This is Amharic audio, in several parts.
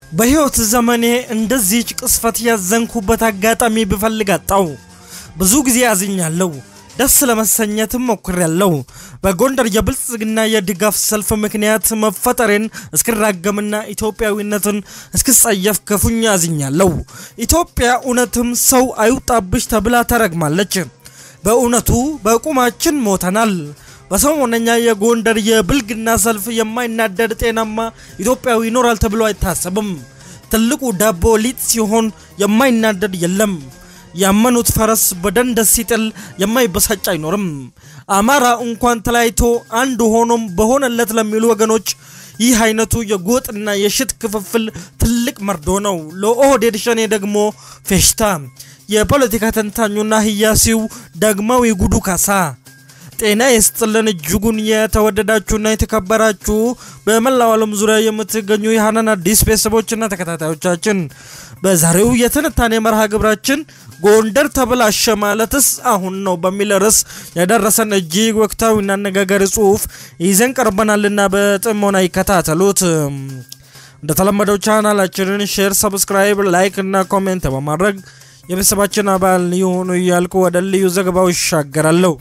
በሕይወት ዘመኔ እንደዚህች ቅስፈት ያዘንኩበት አጋጣሚ ብፈልግ አጣው። ብዙ ጊዜ አዝኛለሁ። ደስ ለመሰኘትም ሞክሬያለሁ። በጎንደር የብልጽግና የድጋፍ ሰልፍ ምክንያት መፈጠሬን እስክራገምና ኢትዮጵያዊነትን እስክጸየፍ ክፉኛ አዝኛለሁ። ኢትዮጵያ እውነትም ሰው አይውጣብሽ ተብላ ተረግማለች። በእውነቱ በቁማችን ሞተናል። በሰሞነኛ የጎንደር የብልግና ሰልፍ የማይናደድ ጤናማ ኢትዮጵያዊ ይኖራል ተብሎ አይታሰብም። ትልቁ ዳቦ ሊጥ ሲሆን የማይናደድ የለም። ያመኑት ፈረስ በደንደስ ሲጥል የማይበሳጭ አይኖርም። አማራ እንኳን ተለያይቶ አንድ ሆኖም በሆነለት ለሚሉ ወገኖች ይህ አይነቱ የጎጥና የሽት ክፍፍል ትልቅ መርዶ ነው። ለኦህዴድ ሸኔ ደግሞ ፌሽታ። የፖለቲካ ተንታኙና ህያሲው ዳግማዊ ጉዱ ካሳ ጤና ይስጥልን። እጅጉን የተወደዳችሁና የተከበራችሁ በመላው ዓለም ዙሪያ የምትገኙ የሀናን አዲስ ቤተሰቦችና ተከታታዮቻችን በዛሬው የትንታኔ መርሃ ግብራችን ጎንደር ተበላሸ ማለትስ አሁን ነው በሚል ርዕስ የደረሰን እጅግ ወቅታዊና አነጋጋሪ ጽሑፍ ይዘን ቀርበናልና በጥሞና ይከታተሉት። እንደተለመደው ቻናላችንን ሼር፣ ሰብስክራይብ፣ ላይክ እና ኮሜንት በማድረግ የቤተሰባችን አባል የሆኑ እያልኩ ወደ ልዩ ዘገባው ይሻገራለሁ።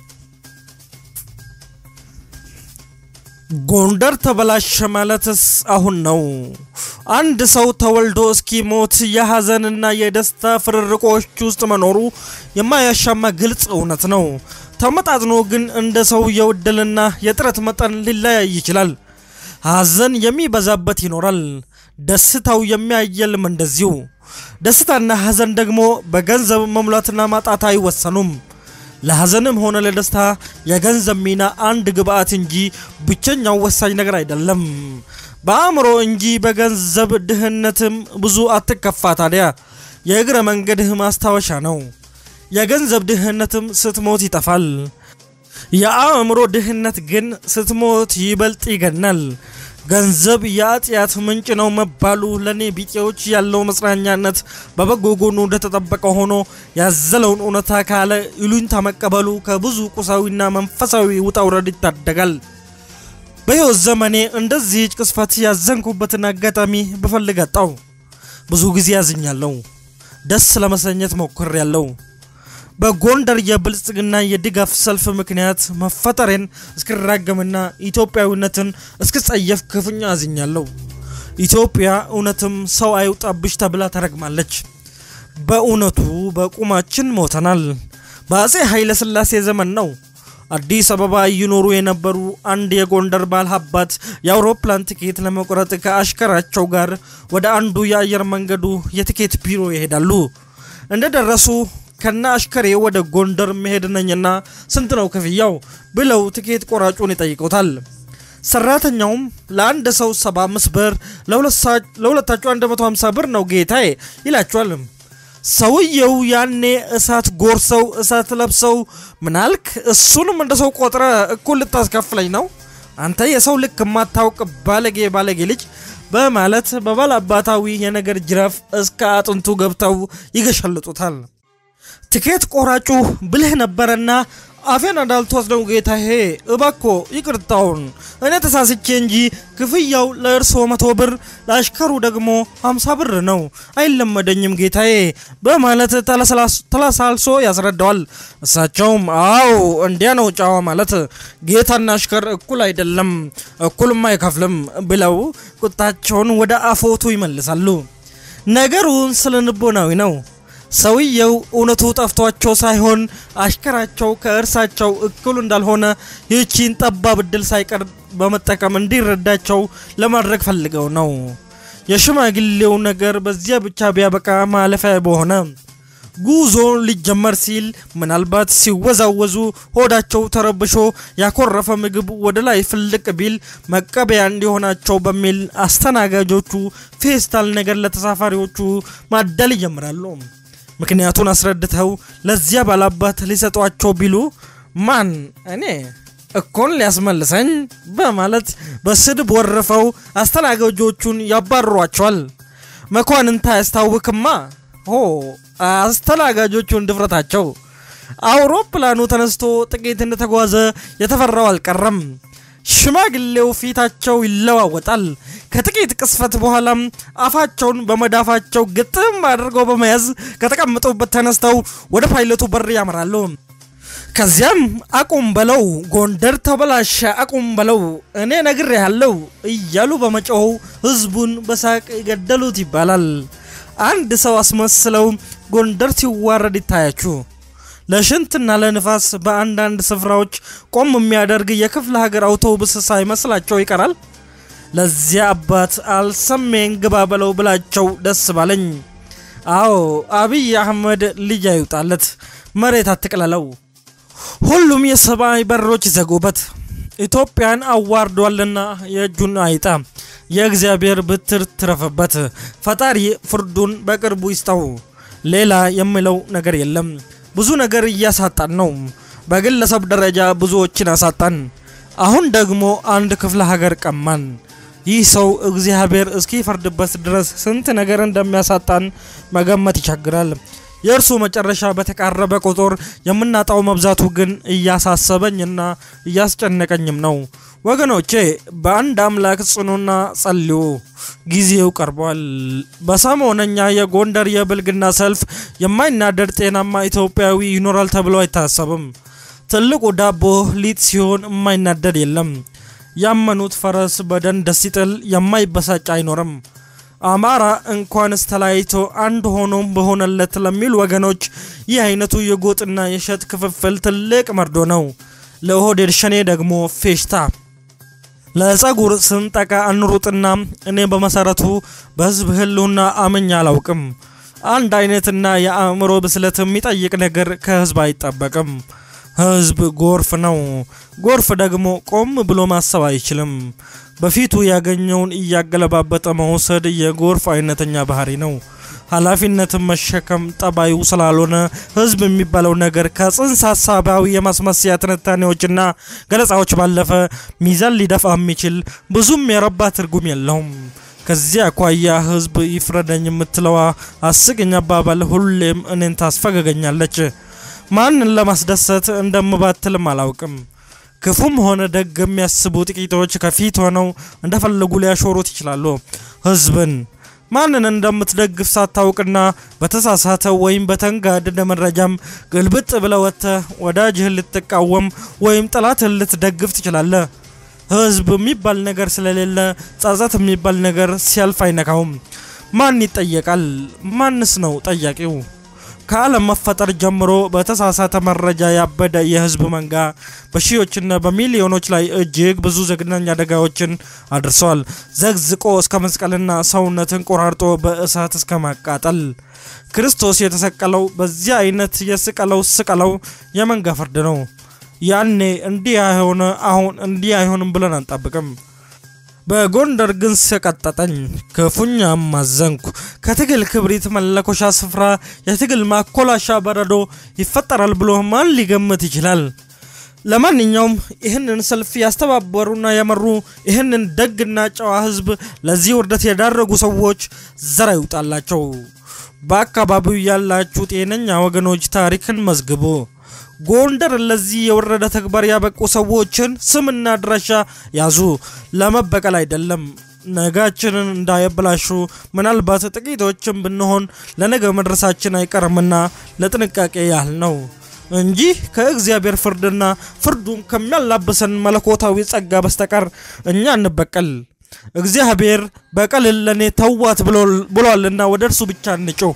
ጎንደር ተበላሸ ማለትስ አሁን ነው። አንድ ሰው ተወልዶ እስኪሞት የሐዘንና የደስታ ፍርርቆች ውስጥ መኖሩ የማያሻማ ግልጽ እውነት ነው። ተመጣጥኖ ግን እንደ ሰውየው ዕድልና የጥረት መጠን ሊለያይ ይችላል። ሐዘን የሚበዛበት ይኖራል፣ ደስታው የሚያየልም እንደዚሁ። ደስታና ሐዘን ደግሞ በገንዘብ መሙላትና ማጣት አይወሰኑም። ለሐዘንም ሆነ ለደስታ የገንዘብ ሚና አንድ ግብአት እንጂ ብቸኛው ወሳኝ ነገር አይደለም። በአእምሮ እንጂ በገንዘብ ድህነትም ብዙ አትከፋ። ታዲያ የእግረ መንገድህ ማስታወሻ ነው። የገንዘብ ድህነትም ስትሞት ይጠፋል። የአእምሮ ድህነት ግን ስትሞት ይበልጥ ይገናል። ገንዘብ የኃጢአት ምንጭ ነው መባሉ ለእኔ ቢጤዎች ያለው መጽናኛነት በበጎ ጎኑ እንደተጠበቀ ሆኖ ያዘለውን እውነታ ካለ ይሉኝታ መቀበሉ ከብዙ ቁሳዊና መንፈሳዊ ውጣ ውረድ ይታደጋል። በሕይወት ዘመኔ እንደዚህ ቅስፈት ያዘንኩበትን አጋጣሚ ብፈልግ አጣው። ብዙ ጊዜ ያዝኛለሁ። ደስ ለመሰኘት ሞክሬያለሁ። በጎንደር የብልጽግና የድጋፍ ሰልፍ ምክንያት መፈጠሬን እስክራገምና ኢትዮጵያዊነትን እስክጸየፍ ክፉኛ አዝኛለሁ። ኢትዮጵያ እውነትም ሰው አይውጣብሽ ተብላ ተረግማለች። በእውነቱ በቁማችን ሞተናል። በአጼ ኃይለ ሥላሴ ዘመን ነው። አዲስ አበባ እየኖሩ የነበሩ አንድ የጎንደር ባለሀብት የአውሮፕላን ቲኬት ለመቁረጥ ከአሽከራቸው ጋር ወደ አንዱ የአየር መንገዱ የቲኬት ቢሮ ይሄዳሉ። እንደደረሱ ከና አሽከሬ ወደ ጎንደር መሄድ ነኝና ስንት ነው ክፍያው ብለው ትኬት ቆራጩን ይጠይቁታል። ሰራተኛውም ለአንድ ሰው 75 ብር፣ ለሁለታቸው 150 ብር ነው ጌታዬ ይላቸዋል። ሰውየው ያኔ እሳት ጎርሰው እሳት ለብሰው ምናልክ እሱንም እንደ ሰው ቆጥረ እኩል ልታስከፍለኝ ነው አንተ የሰው ልክ የማታውቅ ባለጌ ባለጌ ልጅ በማለት በባላባታዊ የነገር ጅራፍ እስከ አጥንቱ ገብተው ይገሸልጡታል። ትኬት ቆራጩ ብልህ ነበረና አፌን እንዳልትወስደው ጌታዬ እባኮ ይቅርታውን እኔ ተሳስቼ እንጂ ክፍያው ለእርስዎ መቶ ብር ለአሽከሩ ደግሞ ሀምሳ ብር ነው አይለመደኝም ጌታዬ በማለት ተለሳልሶ ያስረዳዋል። እሳቸውም አዎ እንዲያ ነው ጨዋ ማለት ጌታና አሽከር እኩል አይደለም እኩልም አይከፍልም ብለው ቁጣቸውን ወደ አፎቱ ይመልሳሉ። ነገሩን ስለ ንቦናዊ ነው። ሰውየው እውነቱ ጠፍቷቸው ሳይሆን አሽከራቸው ከእርሳቸው እኩል እንዳልሆነ ይህቺን ጠባብ እድል ሳይቀር በመጠቀም እንዲረዳቸው ለማድረግ ፈልገው ነው። የሽማግሌው ነገር በዚያ ብቻ ቢያበቃ ማለፊያ በሆነ። ጉዞ ሊጀመር ሲል ምናልባት ሲወዛወዙ ሆዳቸው ተረብሾ ያኮረፈ ምግብ ወደ ላይ ፍልቅ ቢል መቀበያ እንዲሆናቸው በሚል አስተናጋጆቹ ፌስታል ነገር ለተሳፋሪዎቹ ማደል ይጀምራሉ። ምክንያቱን አስረድተው ለዚያ ባላባት ሊሰጧቸው ቢሉ ማን እኔ እኮን ሊያስመልሰኝ በማለት በስድብ ወርፈው አስተናጋጆቹን ያባርሯቸዋል። መኳንንታ ያስታውክማ ሆ አስተናጋጆቹን ድፍረታቸው አውሮፕላኑ ተነስቶ ጥቂት እንደተጓዘ የተፈራው አልቀረም። ሽማግሌው ፊታቸው ይለዋወጣል። ከጥቂት ቅስፈት በኋላም አፋቸውን በመዳፋቸው ግጥም አድርገው በመያዝ ከተቀመጡበት ተነስተው ወደ ፓይለቱ በር ያመራሉ። ከዚያም አቁም በለው ጎንደር ተበላሸ፣ አቁም በለው እኔ ነግሬ ያለው እያሉ በመጮው ህዝቡን በሳቅ ገደሉት ይባላል። አንድ ሰው አስመስለው ጎንደር ሲዋረድ ይታያችሁ። ለሽንትና ለንፋስ በአንዳንድ ስፍራዎች ቆም የሚያደርግ የክፍለ ሀገር አውቶቡስ ሳይመስላቸው ይቀራል። ለዚያ አባት አልሰሜን ግባ በለው ብላቸው ደስ ባለኝ። አዎ አብይ አህመድ ልጅ አይውጣለት፣ መሬት አትቅለለው። ሁሉም የሰማይ በሮች ይዘጉበት። ኢትዮጵያን አዋርዷልና የእጁን አይጣ፣ የእግዚአብሔር ብትር ትረፍበት። ፈጣሪ ፍርዱን በቅርቡ ይስጠው። ሌላ የሚለው ነገር የለም። ብዙ ነገር እያሳጣን ነው። በግለሰብ ደረጃ ብዙዎችን አሳጣን። አሁን ደግሞ አንድ ክፍለ ሀገር ቀማን። ይህ ሰው እግዚአብሔር እስኪፈርድበት ድረስ ስንት ነገር እንደሚያሳጣን መገመት ይቸግራል። የእርሱ መጨረሻ በተቃረበ ቁጥር የምናጣው መብዛቱ ግን እያሳሰበኝና እያስጨነቀኝም ነው። ወገኖቼ በአንድ አምላክ ጽኑና ጸልዩ፣ ጊዜው ቀርቧል። በሰሞነኛ የጎንደር የብልግና ሰልፍ የማይናደድ ጤናማ ኢትዮጵያዊ ይኖራል ተብሎ አይታሰብም። ትልቁ ዳቦ ሊጥ ሲሆን የማይናደድ የለም። ያመኑት ፈረስ በደን ደስ ይጥል የማይበሳጭ አይኖርም። አማራ እንኳንስ ተለያይቶ አንድ ሆኖም በሆነለት ለሚሉ ወገኖች ይህ አይነቱ የጎጥና የሸት ክፍፍል ትልቅ መርዶ ነው። ለኦህዴድ ሸኔ ደግሞ ፌሽታ። ለጸጉር ስንጠቃ እንሩጥና እኔ በመሰረቱ በህዝብ ህልውና አምኜ አላውቅም። አንድ አይነትና የአእምሮ ብስለት የሚጠይቅ ነገር ከህዝብ አይጠበቅም። ህዝብ ጎርፍ ነው። ጎርፍ ደግሞ ቆም ብሎ ማሰብ አይችልም። በፊቱ ያገኘውን እያገለባበጠ መውሰድ የጎርፍ አይነተኛ ባህሪ ነው። ኃላፊነትን መሸከም ጠባዩ ስላልሆነ ህዝብ የሚባለው ነገር ከጽንሰ ሀሳባዊ የማስመሰያ ትንታኔዎችና ገለጻዎች ባለፈ ሚዛን ሊደፋ የሚችል ብዙም የረባ ትርጉም የለውም። ከዚህ አኳያ ህዝብ ይፍረደኝ የምትለዋ አስቂኝ አባባል ሁሌም እኔን ታስፈገገኛለች። ማንን ለማስደሰት እንደምባትልም አላውቅም። ክፉም ሆነ ደግ የሚያስቡ ጥቂቶች ከፊት ሆነው እንደፈለጉ ሊያሾሩት ይችላሉ። ህዝብን ማንን እንደምትደግፍ ሳታውቅና በተሳሳተ ወይም በተንጋደደ መረጃም ግልብጥ ብለህ ወጥተህ ወዳጅህን ልትቃወም ወይም ጠላትህን ልትደግፍ ትችላለህ። ህዝብ የሚባል ነገር ስለሌለ ጸጸት የሚባል ነገር ሲያልፍ አይነካውም። ማን ይጠየቃል? ማንስ ነው ጠያቂው? ከዓለም መፈጠር ጀምሮ በተሳሳተ መረጃ ያበደ የህዝብ መንጋ በሺዎችና በሚሊዮኖች ላይ እጅግ ብዙ ዘግናኝ አደጋዎችን አድርሰዋል። ዘግዝቆ እስከ መስቀልና ሰውነትን ቆራርጦ በእሳት እስከ ማቃጠል። ክርስቶስ የተሰቀለው በዚህ አይነት የስቀለው ስቀለው የመንጋ ፍርድ ነው። ያኔ እንዲህ አይሆነ አሁን እንዲህ አይሆንም ብለን አንጠብቅም። በጎንደር ግን ሰቀጠጠኝ፣ ክፉኛም አዘንኩ። ከትግል ክብሪት መለኮሻ ስፍራ የትግል ማኮላሻ በረዶ ይፈጠራል ብሎ ማን ሊገምት ይችላል? ለማንኛውም ይህንን ሰልፍ ያስተባበሩና የመሩ ይህንን ደግና ጨዋ ህዝብ ለዚህ ውርደት የዳረጉ ሰዎች ዘር ይውጣላቸው። በአካባቢው ያላችሁ ጤነኛ ወገኖች ታሪክን መዝግቡ። ጎንደር ለዚህ የወረደ ተግባር ያበቁ ሰዎችን ስምና አድራሻ ያዙ። ለመበቀል አይደለም፣ ነጋችንን እንዳያበላሹ። ምናልባት ጥቂቶችን ብንሆን ለነገ መድረሳችን አይቀርምና ለጥንቃቄ ያህል ነው እንጂ ከእግዚአብሔር ፍርድና ፍርዱን ከሚያላብሰን መለኮታዊ ጸጋ በስተቀር እኛ እንበቀል። እግዚአብሔር በቀልን ለእኔ ተዋት ብሏልና ወደ እርሱ ብቻ እንጩህ።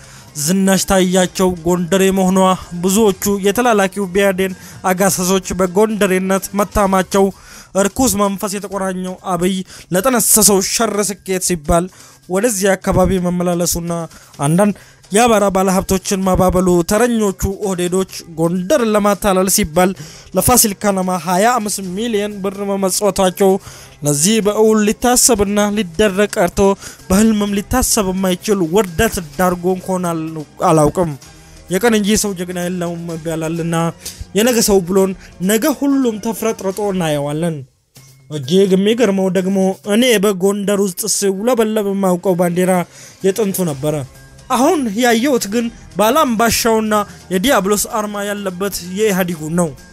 ዝናሽ ታያቸው ጎንደሬ መሆኗ ብዙዎቹ የተላላኪው ቢያዴን አጋሰሶች በጎንደሬነት መታማቸው እርኩስ መንፈስ የተቆራኘው አብይ ለጠነሰሰው ሸር ስኬት ሲባል ወደዚህ አካባቢ መመላለሱና አንዳንድ የአማራ ባለሀብቶችን ማባበሉ ተረኞቹ ኦህዴዶች ጎንደርን ለማታለል ሲባል ለፋሲል ከነማ 25 ሚሊዮን ብር መመጽወታቸው ለዚህ በእውል ሊታሰብና ሊደረግ ቀርቶ በህልምም ሊታሰብ የማይችል ውርደት ዳርጎ እንኳን አላውቅም። የቀን እንጂ ሰው ጀግና የለውም ይባላልና የነገ ሰው ብሎን ነገ ሁሉም ተፍረጥርጦ እናየዋለን። እጅግ የሚገርመው ደግሞ እኔ በጎንደር ውስጥ ሲውለበለብ የማውቀው ባንዲራ የጥንቱ ነበረ። አሁን ያየሁት ግን ባላምባሻውና የዲያብሎስ አርማ ያለበት የኢህአዴጉ ነው።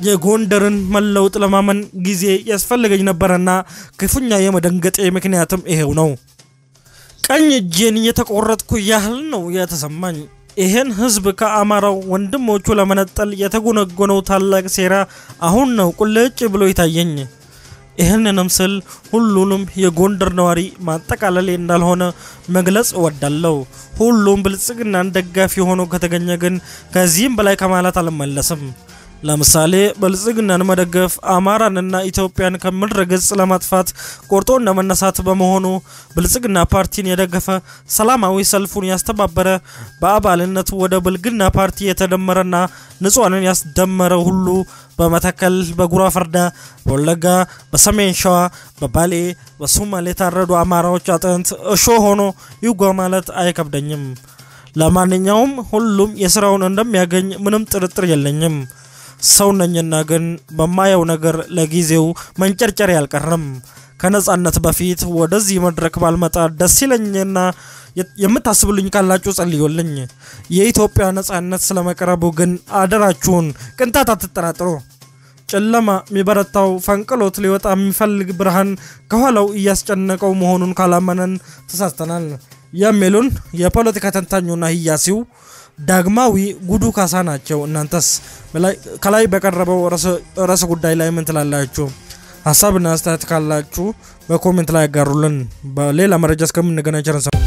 የጎንደርን መለውጥ ለማመን ጊዜ ያስፈልገኝ ነበረና ክፉኛ የመደንገጤ ምክንያትም ይሄው ነው። ቀኝ እጄን እየተቆረጥኩ ያህል ነው የተሰማኝ። ይህን ህዝብ ከአማራው ወንድሞቹ ለመነጠል የተጎነጎነው ታላቅ ሴራ አሁን ነው ቁልጭ ብሎ ይታየኝ። ይህንንም ስል ሁሉንም የጎንደር ነዋሪ ማጠቃለሌ እንዳልሆነ መግለጽ እወዳለሁ። ሁሉም ብልጽግናን ደጋፊ ሆኖ ከተገኘ ግን ከዚህም በላይ ከማለት አልመለስም። ለምሳሌ ብልጽግናን መደገፍ አማራንና ኢትዮጵያን ከምድረ ገጽ ለማጥፋት ቆርጦ እንደመነሳት በመሆኑ ብልጽግና ፓርቲን የደገፈ ሰላማዊ ሰልፉን ያስተባበረ በአባልነቱ ወደ ብልግና ፓርቲ የተደመረና ንጹሐንን ያስደመረ ሁሉ በመተከል፣ በጉራ ፈርዳ፣ በወለጋ፣ በሰሜን ሸዋ፣ በባሌ፣ በሶማሌ የታረዱ አማራዎች አጥንት እሾ ሆኖ ይጓ ማለት አይከብደኝም። ለማንኛውም ሁሉም የስራውን እንደሚያገኝ ምንም ጥርጥር የለኝም። ሰው ነኝና ግን በማየው ነገር ለጊዜው መንጨርጨር ያልቀረም። ከነጻነት በፊት ወደዚህ መድረክ ባልመጣ ደስ ይለኝና የምታስብልኝ ካላችሁ ጸልዩልኝ። የኢትዮጵያ ነጻነት ስለመቅረቡ ግን አደራችሁን ቅንጣት አትጠራጥሩ። ጨለማ የሚበረታው ፈንቅሎት ሊወጣ የሚፈልግ ብርሃን ከኋላው እያስጨነቀው መሆኑን ካላመነን ተሳስተናል የሚሉን የፖለቲካ ተንታኙና ህያሲው ዳግማዊ ጉዱ ካሳ ናቸው። እናንተስ ከላይ በቀረበው ርዕሰ ጉዳይ ላይ ምን ትላላችሁ? ሀሳብና አስተያየት ካላችሁ በኮሜንት ላይ ያጋሩልን። በሌላ መረጃ እስከምንገናኝ ቸር